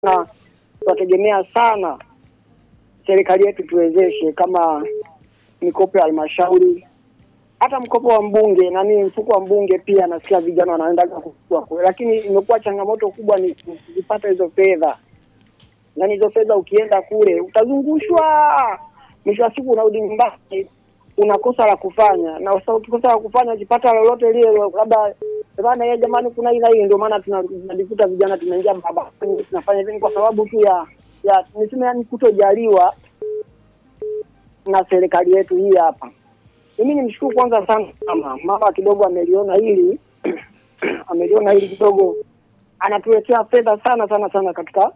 na tunategemea sana serikali yetu tuwezeshe kama mikopo ya halmashauri, hata mkopo wa mbunge nani, mfuko wa mbunge pia nasikia vijana wanaenda kukua kule, lakini imekuwa changamoto kubwa ni kuzipata hizo fedha. Yani hizo fedha ukienda kule utazungushwa, mwisho wa siku unarudi nyumbani unakosa la kufanya, na sasa ukikosa la kufanya ukipata lolote lile, labda bana, yeye jamani, kuna hii na hii. Ndio maana tuna- tunajikuta vijana tunaingia barabarani tunafanya hivi, ni kwa sababu tu ya ya niseme, yani kutojaliwa na serikali yetu hii hapa. Mimi nimshukuru kwanza sana mama, mama kidogo ameliona hili ameliona hili kidogo, anatuletea fedha sana sana sana katika